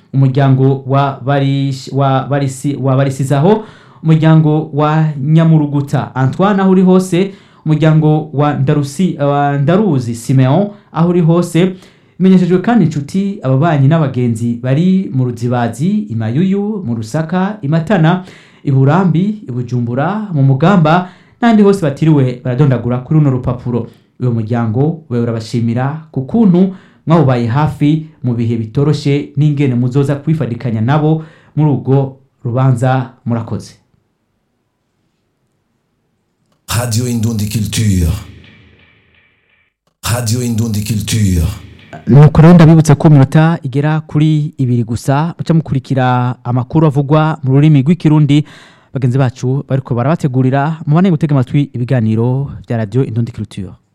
umuryango wa Barish- wa barisi wa barisizaho umuryango wa nyamuruguta antoine aho uri hose umuryango wa ndarusi wa ndaruzi simeon aho uri hose bimenyeshejwe kandi inshuti ababanyi n'abagenzi bari mu ruzibazi imayuyu mu rusaka imatana iburambi ibujumbura mu mugamba n'ahandi hose batiriwe baradondagura kuri runo rupapuro uyu muryango we urabashimira ku kuntu mwawubaye hafi mu bihe bitoroshe n'ingene muzoza kwifadikanya nabo muri ubwo rubanza murakoze Radio Indundi Culture. Radio Indundi Culture. nuko rero ndabibutsa ko minota igera kuri ibiri gusa muca mukurikira amakuru avugwa mu rurimi rw'ikirundi bagenzi bacu bariko barabategurira mubane gutega amatwi ibiganiro bya radio indundi culture